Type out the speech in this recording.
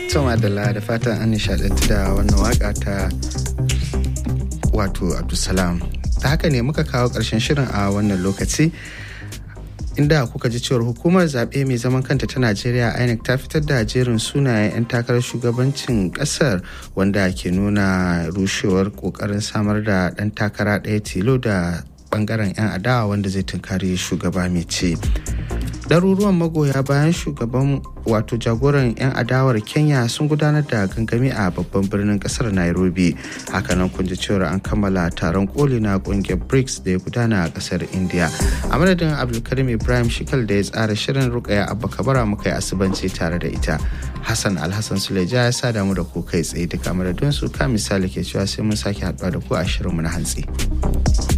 Tuma da da fatan an nishadantu da wannan waka ta wato Abdulsalam. Ta haka ne muka kawo ƙarshen shirin a wannan lokaci. inda kuka ji cewar hukumar zaɓe mai zaman kanta ta najeriya inec ta fitar da jerin sunayen 'yan takarar shugabancin ƙasar wanda ke nuna rushewar ƙoƙarin samar da ɗan takara ɗaya tilo da ɓangaren 'yan adawa wanda zai tunkari shugaba mai ce ɗaruruwan magoya bayan shugaban wato jagoran 'yan adawar kenya sun gudanar da gangami a babban birnin kasar nairobi hakanan kun ji cewar an kammala taron koli na kungiyar brics da ya gudana a kasar india a madadin abdulkarim ibrahim shikal da ya tsara shirin rukaya abba kabara muka yi asibanci tare da ita hassan alhassan suleja ya sa damu da ku kai tsaye duka madadin su ka misali ke cewa sai mun sake haɗuwa da ku a shirinmu na hantsi.